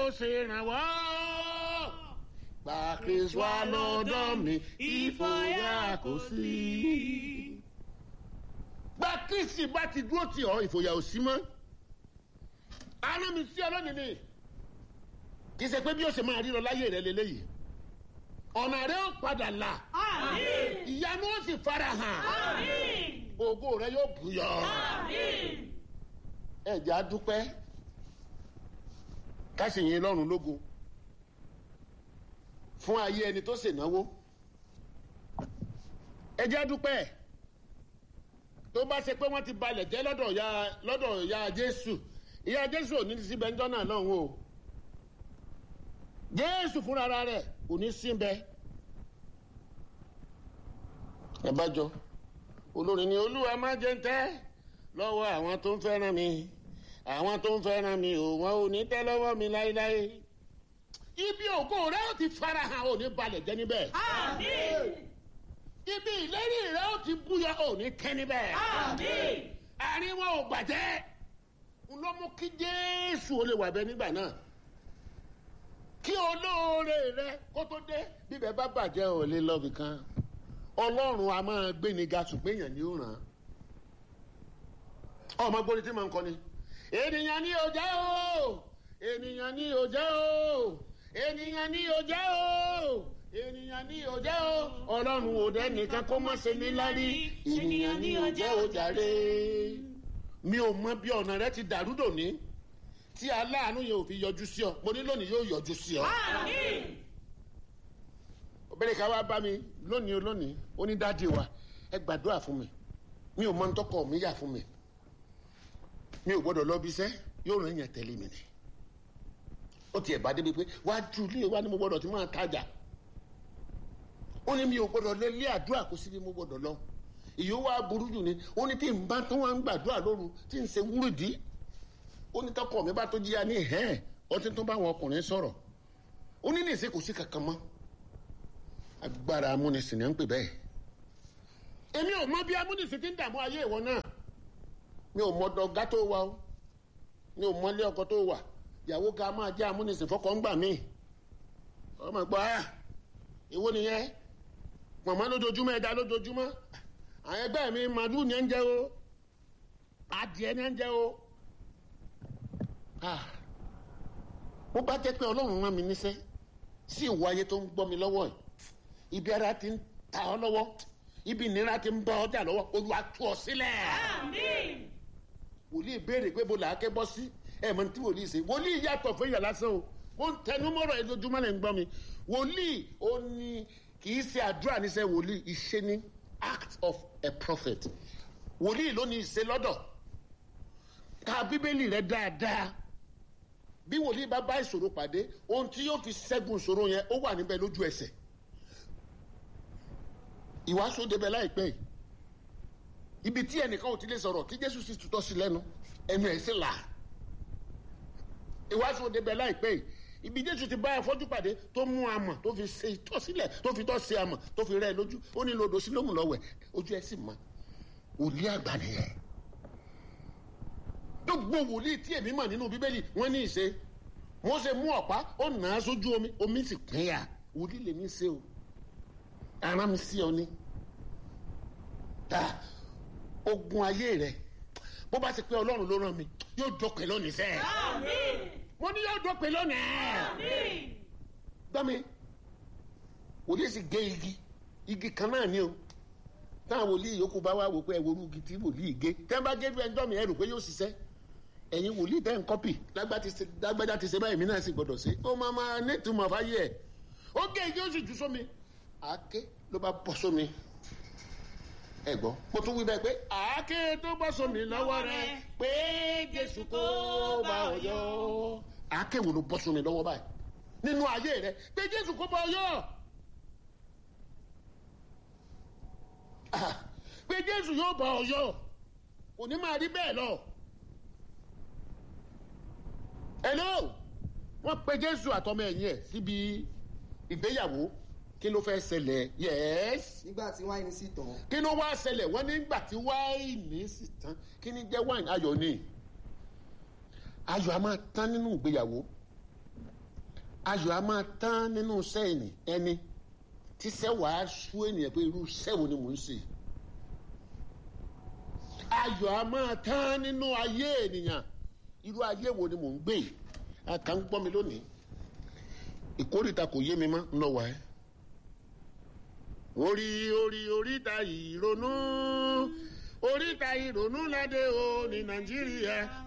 ó ṣe rànwọ́ gba kristu wá lọ́dọ̀ mi ìfòyà kò sí. gba kristi bá ti dúró tì ọ́ ìfòyà ò sí mọ́ àná mi sí ọlọ́nìí ni kì í ṣe pé bí ó ṣe máa ríran láyé rẹ lélẹ́yìí ọ̀nà rẹ ó padà là Àmín. ìyanu ó sì fara hàn Àmín. ògo rẹ yóò bùyọ Àmín. ẹ̀jẹ̀ á dúpẹ́ ká sì yin lọ́run lógo fún ayé ẹni tó ṣènáwó ẹ̀jẹ̀ á dúpẹ́ tó bá ṣe pé wọ́n ti balẹ̀ jẹ́ lọ́dọ̀ ìyá lọ́dọ̀ ìyá jésù ìyá jésù ò ní síbẹ̀ ń jọ́nà lọ́hùn o jésù fúnra rẹ̀ kò ní síbẹ̀ ẹ bá jọ olórin ni olúwa má jẹ́ ń tẹ́ lọ́wọ́ àwọn tó ń fẹ́ràn mi àwọn tó ń fẹ́ràn mi ò wọ́n ò ní tẹ́ lọ́wọ́ mi láéláé ibi ògo rẹ ó ti farahàn ò ní balẹ̀ jẹ́ níbẹ̀ Àmín. ibi ìlérí rẹ ó ti búyọ ò ní tẹ́ níbẹ̀ Àmín. àárín wọn ò gbàjẹ́ n ló mú kí jésù ó lè wà bẹ nígbà náà kí olóore rẹ kó tó dé bíbẹ bá bàjẹ́ ò lè lọ bìkan ọlọ́run a máa gbé ni ga ṣùgbọ́n èèyàn ni ó ràn án ọmọ gbóni tí màá ń kọ ni ènìyàn ní òjá o ènìyàn ní òjá o ènìyàn ní òjá o ènìyàn ní òjá o ọlọ́run ò dẹ́ nìkan kó má ṣe ní lárí ènìyàn ní òjá o jàre mi ò mọ bí ọ̀nà rẹ ti dàrú dòní tí aláàánú yẹn ò fi yọjú sí ọ mo ní lónìí yóò yọjú sí ọ Àmín. obìnrin kan wá bá mi lónìí lónìí ó ní dáàdi wa ẹ gbàdúrà fún mi mi ò mọ ntọ́kọ mi yà fún mi mi ò gbọ́dọ̀ lọ bí iṣẹ́ yóò ràn yàn tẹ̀lé mi ni ó tiẹ̀ bá débi pé wá ju ilé wa ni mo gbọ́dọ̀ ti máa tajà ó ní mi ò gbọ́dọ̀ lé ilé àdúrà kó síbi mo gbọ́dọ̀ lọ ìyó wa burú jù ni ó ní tí n bá tó wá ń gbàdúrà lóru tí n ṣe wúrìdí ó ní tọkọ mi bá tó jíya ní hẹ́ẹ̀ ọtí tó bá wọn ọkùnrin sọ̀rọ̀ ó ní ní ìṣe kò sí kankan mọ́ agbára amúnisìn ní à ń pè bẹ́ẹ̀. èmi ò mọ bí amúnisìn ti ń dààmú ayé ìwọ náà mi ò mọ dọ̀gá tó wà o mi ò mọ ilé ọkọ tó wà ìyàwó ká máa jẹ́ amúnisìn fọkọ ń gbà mí. ọmọ gbọ́ ẹ́ ìwọ nìyẹn pọ̀nmọ́ lójoojúmọ́ ẹ̀dá lójoojúmọ́ àwọn ẹgbẹ́ mi màdúù ní ẹ̀ ń jẹ́ o adìẹ ní ẹ̀ ń jẹ́ o. Ah, bó bá jẹ́ pé ọlọ́run rán mi níṣẹ́ sí ìwọ ayé tó ń gbọ́ mi lọ́wọ́ yìí ibi ara ti ń ta ọ lọ́wọ́ ibi ìnira ti ń bá ọjà lọ́wọ́ olúwa tú ọ sílẹ̀. Àmín. wòlíì béèrè pé bó làákẹ́ bọ́ sí ẹ̀ mọ̀ ní tí wòlíì ṣe wòlíì yàtọ̀ fún ìyà lásán o ó ń tẹnu mọ́rọ̀ ẹ̀ lójúmọ́ lẹ́ ń gbọ́ mi wòlíì ó ní kì í ṣe àdúrà níṣẹ́ wòlíì ìṣe ní act of a prophet wòlíì ló ní ìṣe lọ́dọ̀ ka bíbélì rẹ dáadáa bí wòlíì bá bá ìṣòro pàdé ohun tí yóò fi ṣẹ́gun ìṣòro yẹn ó wà níbẹ̀ lójú ẹsẹ̀ ìwàásù débẹ̀ láìpẹ́ yìí ibi tí ẹnìkan ò ti lè sọ̀rọ̀ kí jésù sì tutọ́ sí lẹ́nu ẹnu ẹ̀ sì là ìwàásù débẹ̀ láìpẹ́ yìí ibi jésù ti bá afọ́jú pàdé tó mú amọ̀ tó fi ṣe ìtọ́ sílẹ̀ tó fi tọ́ sí amọ̀ tó fi rẹ́ ẹ lójú ó ní lodò sí lómù lọ́wẹ̀ ojú ẹ sì mọ́ wòlíì àgbà nìyẹn gbogbo wòlíì tí èmi mọ̀ nínú bíbélì wọ́n ní ìṣe wọ́n ṣe mú ọ̀pá ó nà á sójú omi omi sì pín yà wòlíì lèmi ṣe o ara mi sí ọ ní ta ogun ayé rẹ bó bá ti pé ọlọ́run ló rán mi yóò dọ̀pẹ́ lónìí sẹ́ẹ̀ Àmín. mo ní yóò dọ̀pẹ́ lónìí Àmín. gbọ́ mi wòlíì sì gé igi igi kan náà ni o táwọn wòlíì yòókù bá wá wò pé ẹ wo orú igi tí wòlíì gé tẹ́ bá gé fẹ́ jọ́ mi ẹ rò pé yóò ṣiṣẹ́ ẹ̀yin wòlíì tẹ́ ń kọ́pì lágbájá ti ṣe báyìí mi náà sì gbọ́dọ̀ ṣe ó máa máa nítumọ̀ fáyé ẹ̀ ó gé igi ó sì jù sómi àáké ló bá bọ́ sómi ẹ gbọ́ mo tún wí bẹ́ẹ̀ pé àáké tó bọ́ sómi lọ́wọ́ rẹ pé jésù kó bá ọ yọ àáké wo ló bọ́ sómi lọ́wọ́ báyìí nínú ayé rẹ pé jésù kó bá ọ yọ Ah, pé jésù yóò bá ọ yọ kò ní máa rí bẹ́ẹ̀ lọ. hello wọ́n pe jésù àtọmọ ẹ̀yìn ẹ̀ síbi ìgbéyàwó kí ló fẹ́ ṣẹlẹ̀ yẹ́s nígbà tí wáìnì sì tàn kí ló wá ṣẹlẹ̀ wọ́n nígbà tí wáìnì sì tán kí ni jẹ́ wáìnì ayọ̀ ni ayọ̀ a máa tán nínú ìgbéyàwó ayọ̀ a máa tán nínú iṣẹ́ ẹni ẹni tí iṣẹ́ wàá sú ènìyàn pé irú iṣẹ́ wo ni mò ń ṣe ayọ̀ a máa tán nínú ayé ènìyàn irú ayé wo ni mò ń gbé àkà ń gbọ́ mi lónìí ìkórìtà kò yé mi mọ́ ń lọ wà ẹ́ orí orí oríta ìrònú oríta ìrònú ládé o ní nàìjíríà